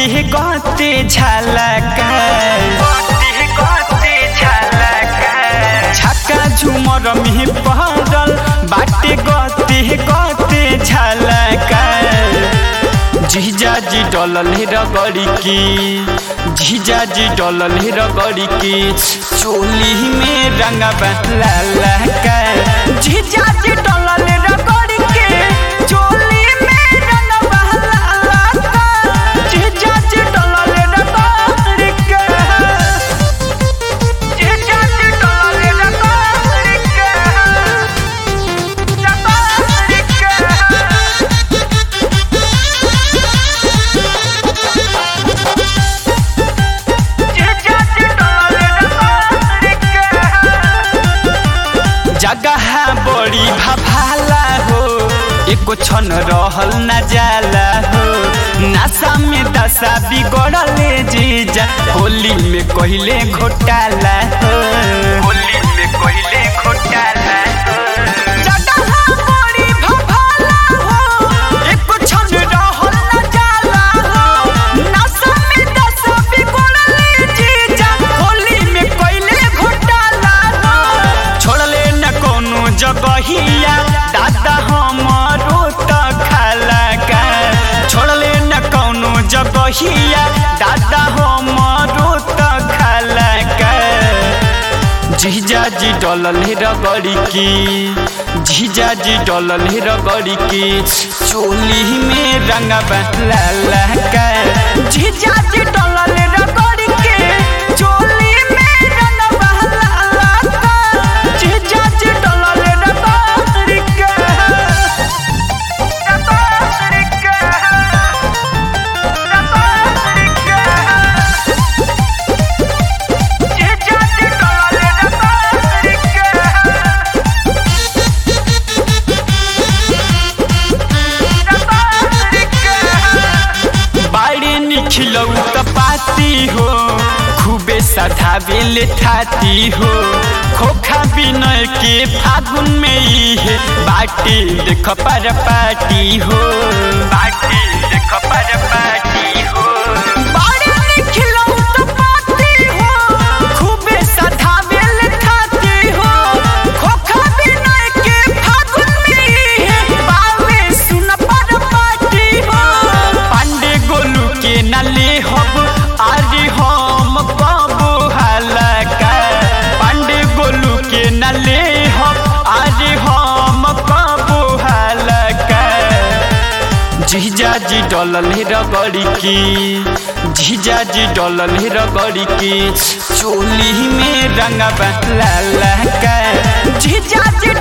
गते गते झलका छक्का झुमर में पड़ल बाटे गते गते झलका जीजा जी डलल रगड़ी की जीजा जी डलल रगड़ी की चोली में रंगवा लाला का जीजा जी डलल रगड़ी के चोली में रंगवा लाला का जीजा जी डलल रगड़ी के जीजा जी डलल रगड़ी के रगड़ी के जगह बड़ी भभाला हो एको क्षण रहल न जाला हो नशा में दशा बिगड़ले जीजा होली में कहले घोटाला हो होली में कहले घोटाला जगह बड़ी भभाला हो एको क्षण रहल न जाला हो नशा में दशा बिगड़ले जीजा होली में कहले घोटाला हो छोड़ले न कोनो जगहिया दादा हमारो त खाला का छोड़ले न कोनो जगहिया दादा हमारो त खाला का जीजा जी डलल रगड़ी की जीजा जी डलल रगड़ी की चोली में रंगवा लाला का जीजा जी डलल रगड़ी के चोली में रंगवा लाला का जीजा जी डलल रगड़ी के रगड़ी के रगड़ी के जीजा जी डलल रगड़ी के बाड़ी निखिलौ त पाती हो खूबे सधावेले थाती हो खोखा बिनय के फागुन में इहे बाटी देख पर पाटी हो बाटी देख पर पाटी हो बाड़ी निखिलौ त पाती हो खूबे सधावेले थाती हो खोखा बिनय के फागुन में इहे बावे सुन पर पाटी हो पांडे गोलू के नले हब आरे हम बाबू हलका पांडे गोलू के नले हब आरे हम बाबू हलका जीजा जी डलल रगड़ी की जीजा जी डलल रगड़ी की चोली में रंगवा लाला का जीजा जी